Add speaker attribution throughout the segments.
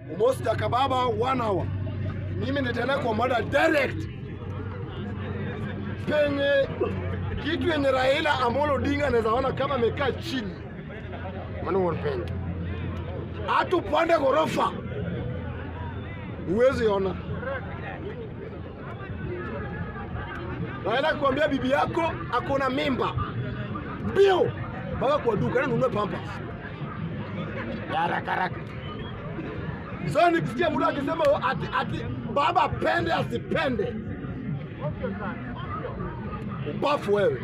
Speaker 1: Mos Jakababa one hour. Mimi nitaenda kwa mada direct penye kitu yenye Raila Amolo Odinga anaweza ona kama amekaa chini, maana wanapenda atupande ghorofa, huwezi ona. Raila kuambia bibi yako akona mimba mbio mpaka kwa duka na nunue pampers ya haraka haraka. Sasa nikisikia mtu akisema ati, ati baba pende asipende, ubafu wewe.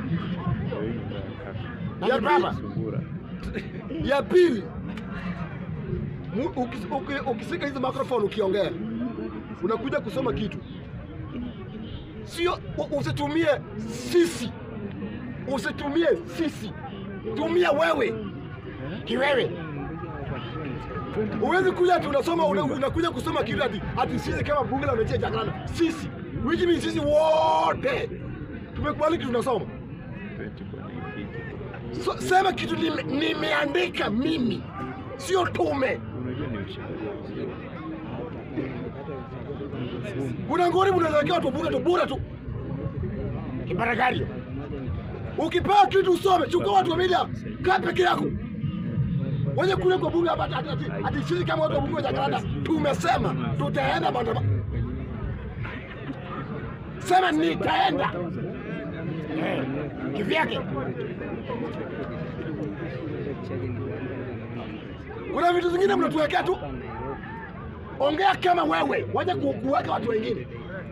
Speaker 1: Ya baba ya pili, mu- ukis- uki- ukisika hizi microphone ukiongea, unakuja kusoma kitu, sio u- usitumie sisi, usitumie sisi, tumia wewe kiwewe. Huwezi kuja ati unasoma una- unakuja kusoma kitu ati ati sisi kama bunge la wananchi ya Jakarta, sisi which means sisi wote tumekubali kitu tunasoma. So, sema kitu nime- nimeandika mimi, sio tume. Kuna ngori mnaelekea watu bunge tu bure tu kibaragari. Ukipewa kitu usome, chukua watu wa media, kaa peke yako. Wenye kule kwa bunge hapa ati, ati, ati sisi kama watu wa bunge wa Jakarta tumesema tutaenda maandamano. Sema nitaenda Eh, kivyake. Kuna vitu zingine mnatuwekea tu, ongea kama wewe, waje ku- kuweka watu wengine.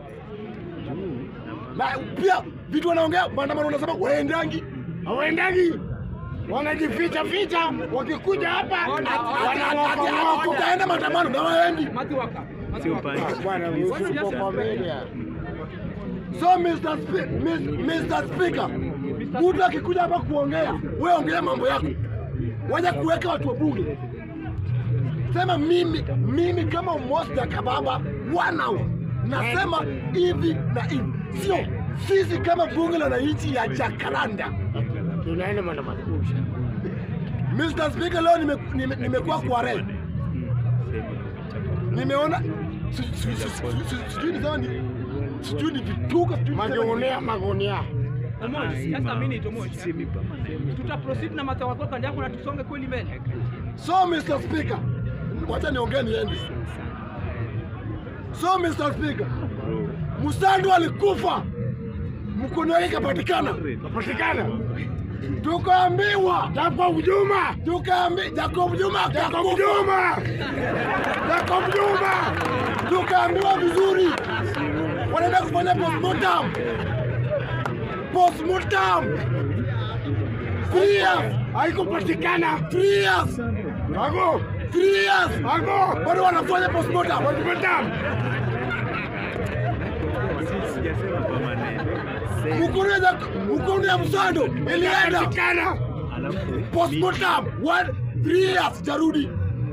Speaker 1: Na pia vitu wanaongea maandamano, unasema waendangi, hawaendangi, wanajificha ficha, wakikuja hapa ati- ati- ati- ati tutaenda maandamano na waendi. Bwana, usipo kwa media. So Mr. Spe- Mis- Mr. Speaker, mtu akikuja hapa kuongea, wewe ongea mambo yako, waje kuweka watu wa bunge. Sema mimi mimi kama Mos Jakababa wanao nasema hivi na hivi, sio sisi kama bunge la wananchi ya Jakaranda tunaenda maandamano. Mr. Speaker, leo nimekuwa nime, nimekuwa kwa re nimeona si- si- si- si- si- sijui ni kama ni sijui ni vituka sijui ni kama ni-
Speaker 2: Magunia, magunia.
Speaker 3: Omosh, just a minute Omosh. Tuta proceed na matawako kando yako na tusonge kweli mbele.
Speaker 1: So Mr. Speaker, wacha niongee niende. So Mr. Speaker, Musandu alikufa, mkono wake kapatikana, kapatikana. Tukaambiwa Jacob Juma, tukaambi Jacob Juma, Jacob Juma, Jacob Juma, tukaambiwa vizuri, wanaenda kufanya postmortem, postmortem three years haikupatikana, three years Ago, three years ago, bado wanafanya postmortem, postmortem. Mkono ya mkono ya Msando ilienda postmortem one three years jarudi.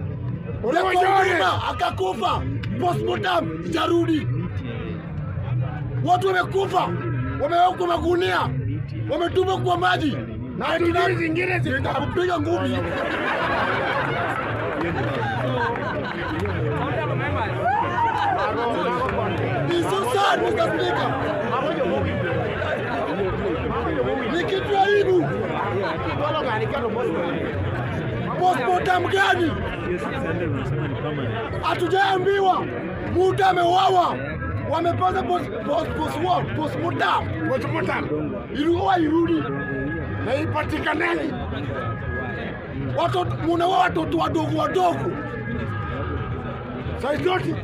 Speaker 1: Juma akakufa postmortem jarudi. Watu wamekufa, wamewekwa magunia, wametupwa kwa maji na hatujui zingine zitakupiga ngumi.
Speaker 3: Honorable members,
Speaker 1: It's so sad, Mr. Speaker. Ni kitu aibu. Postmortem gani? Hatujaambiwa mtu ameuawa, wamepata post post post what? Postmortem. Postmortem. Ilikuwa irudi na ipatikanani. Watoto munaua watoto wadogo wadogo. Saizi yote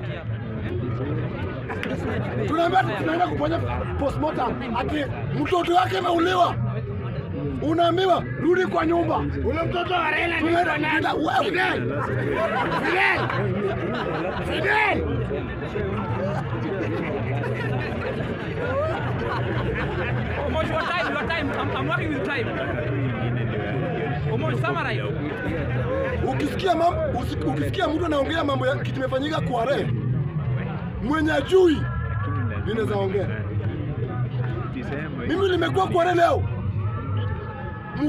Speaker 1: tunaambia tunaenda kufanya postmortem, ati mtoto wake ameuliwa, unaambiwa rudi kwa nyumba. Ule mtoto wa Raila tunaenda nenda wewe Fidel, Fidel, Fidel.
Speaker 3: Omosh, your time, your time. I'm, I'm working with time. Omosh, summarize.
Speaker 1: Ukisikia mam, usi- ukisikia mtu anaongea mambo ya kitu imefanyika kwa re mwenye ajui, ninaweza ongea mimi. Nimekuwa kwa re leo,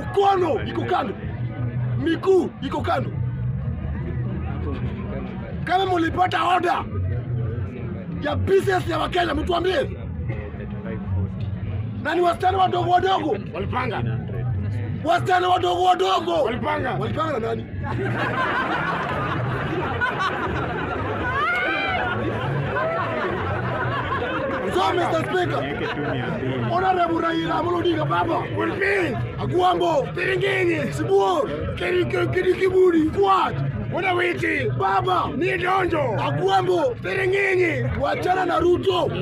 Speaker 1: mkono iko kando, miguu iko kando, kama mulipata order ya business ya Wakenya, mtuambie. Na ni wasichana wadogo wadogo walipanga, wasichana wadogo wadogo walipanga, walipanga na nani? So Mr. Speaker, Honorable Raila Amolo Odinga baba, Wilpin, Agwambo, Tiringinyi, Sibuor, Kidi Kibudi, Kwat, Unawiti, baba, ni Donjo, Agwambo, Tiringinyi, wachana na Ruto.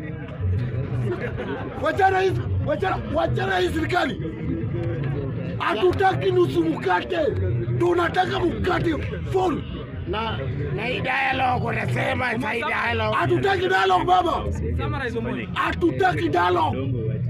Speaker 1: Wachana hizi, wachana, wachana hii serikali. Hatutaki nusu mkate, tunataka mkate full.
Speaker 2: na na hii dialogue unasema sa hii dialogue
Speaker 1: Hatutaki dialogue baba,
Speaker 3: Summarize Omondi.
Speaker 1: hatutaki dialogue.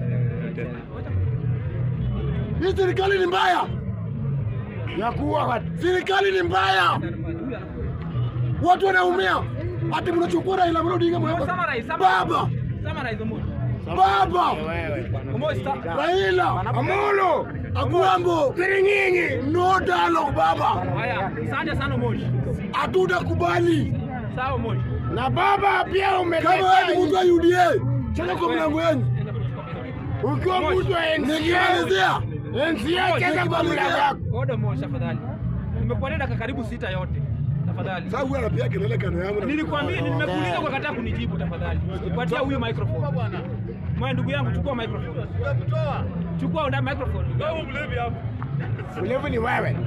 Speaker 1: Hii serikali ni mbaya,
Speaker 2: ya kuwa watu
Speaker 1: serikali ni mbaya, watu wanaumia. Ati mnachukua Raila Amolo Odinga mweka
Speaker 3: Summarize, summarize.
Speaker 1: baba,
Speaker 3: Summarize Omondi.
Speaker 1: baba,
Speaker 2: wewe
Speaker 3: Omondi, sta-
Speaker 1: Raila
Speaker 2: Amolo
Speaker 1: Agwambo,
Speaker 2: Tiringinyi
Speaker 1: no dialogue baba,
Speaker 3: Haya, asante sana Omondi.
Speaker 1: hatutakubali.
Speaker 3: Sawa Omondi.
Speaker 2: na baba pia
Speaker 1: Kama wewe
Speaker 2: umeletea
Speaker 1: ni mtu wa UDA, cheza kwa mlango wenu.
Speaker 2: ukiwa mtu wa NCA
Speaker 1: Nikimalizia
Speaker 2: NCA cheza kwa mlango wako
Speaker 3: Oda Omondi tafadhali. Nimekupatia dakika karibu sita yote. Tafadhali.
Speaker 1: sasa, huyu anapiga kelele kando yangu na-
Speaker 3: Nilikwambia, nimekuuliza ukakataa kunijibu tafadhali. Patia huyu microphone. Mwa ndugu yangu chukua microphone. Chukua unda microphone. ndugu yangu.
Speaker 2: ulevu ni wewe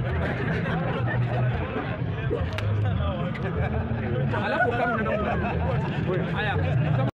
Speaker 3: Alafu kama unaenda. Haya.